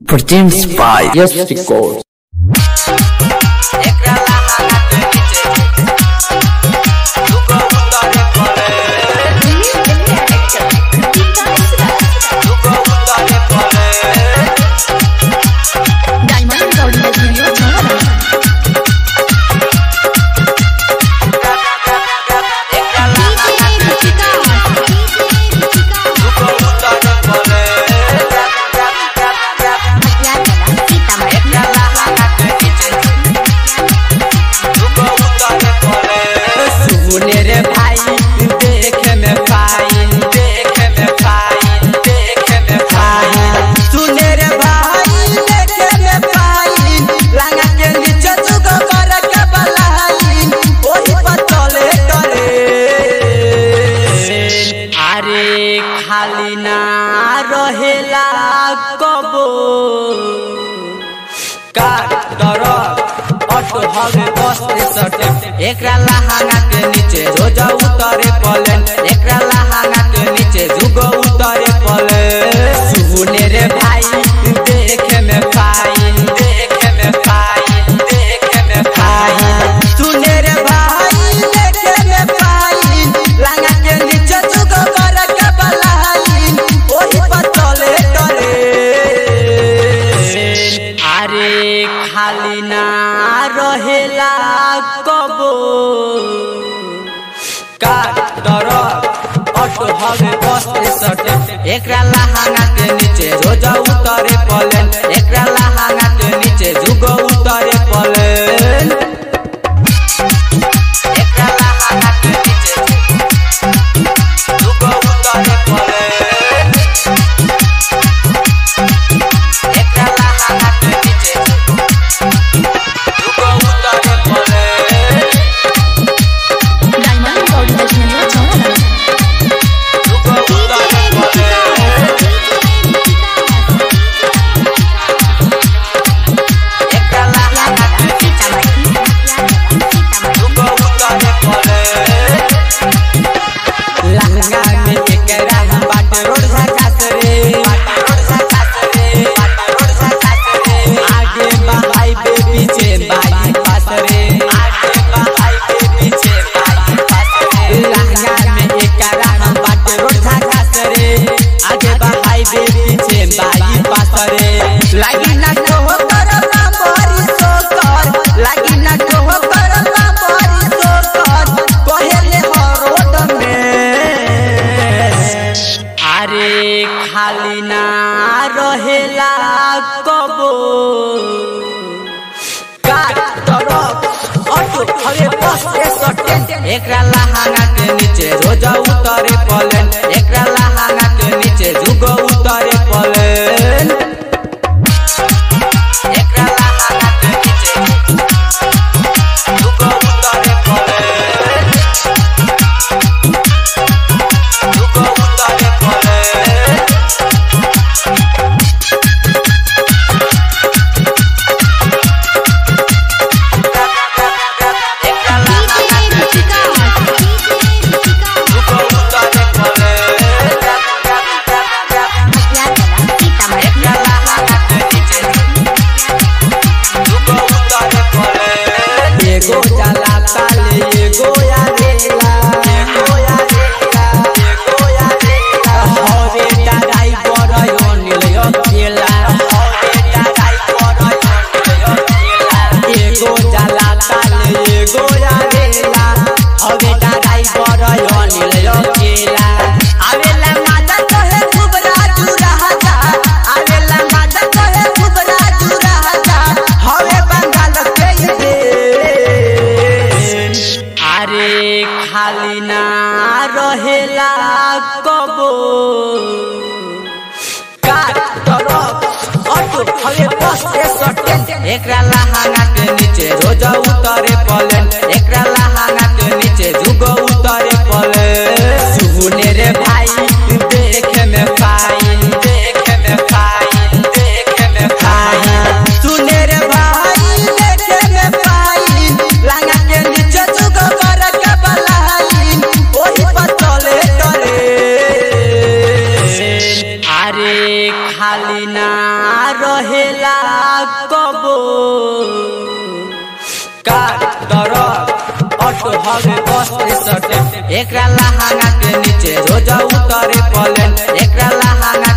Produced by Yes Records. Diamond recording studio छोड़ा सुने रे भाई देखे में फाइन देखे में फाइन देखे में फाइन सुने रे भाई देखे में फाइन लंगा के नीचे जुगो कर के बलाइन ओही पर चले करे अरे खाली ना रहेला कबो का दरद ऑटो हवे बस सटे एकरा लहांगा के नीचे रोज उतरे पलेन एकरा लहांगा के नीचे जुगो उतरे पलेन सुने रे भाई देखे में फाइन देखे में फाइन देखे में फाइन सुने रे भाई देखे में फाइन लहांगा के नीचे जुगो कर के बलाइन ओही पर चले करे अरे खाली ना रहेला कबो का दरद ऑटो हवे बस सटे एकरा लहांगा के नीचे रोज उतरे पलेन एकरा लहांगा के नीचे जुगो उतरे पलेन एकरा लहांगा के नीचे जुगो उतरे पलेन एकरा लहांगा के नीचे जुगो उतरे पलेन डायमंड रिकॉर्डिंग स्टूडियो छोड़ा जुगो उतरे पलेन एकरा लहांगा के नीचे जुगो उतरे पलेन लहंगा में एकरा हम बाट रोड झकास रे बाट रोड झकास रे बाट रोड झकास रे आगे बहाई पे पीछे बाई पास रे आगे बहाई पे पीछे बाई पास रे लहंगा में एकरा हम बाट रोड झकास रे आगे बहाई पे पीछे बाई पास रे लागी ना तो हो करना बड़ी सोकर लागी ना तो हो करना बड़ी सोकर कहेले हो रोड में अरे खाली ना रहेला कबो का तरफ ऑटो हवे बस सटे एकरा लहांगा के नीचे रोज उतरे पलेन एकरा लहांगा के नीचे जुगो उतरे पलेन एकरा लहांगा के नीचे जुगो उतरे पलेन जुगो उतरे पलेन एकरा लहांगा के नीचे जुगो उतरे पलेन एकरा लहांगा के नीचे जुगो उतरे पलेन एगो जाला ताले एगो यारेला एगो यारेला एगो यारेला हरे दादाई बरयो निलयो केला हरे दादाई बरयो निलयो केला एगो जाला ताले एगो यारेला हरे दादाई बरयो निलयो केला आवेला माता कहे खूब राजू रहता आवेला माता कहे खूब राजू रहता हवे बंगाल के देश अरे खाली ना रहेला कबो का तरफ ऑटो हवे बस सटे एकरा लहांगा के नीचे रोज उतरे पलेन एकरा लहांगा के नीचे जुगो उतरे पलेन सुने रे भाई देखे में फाइन देखे में फाइन देखे में फाइन सुने रे भाई देखे में फाइन लंगा के नीचे जुगो कर के बलाइन ओही पर चले करे अरे खाली ना रहे रहेला कबो कार दरद ऑटो हवे बस सटे एकरा लहांगा के नीचे रोज उतरे पलेन एकरा लहांगा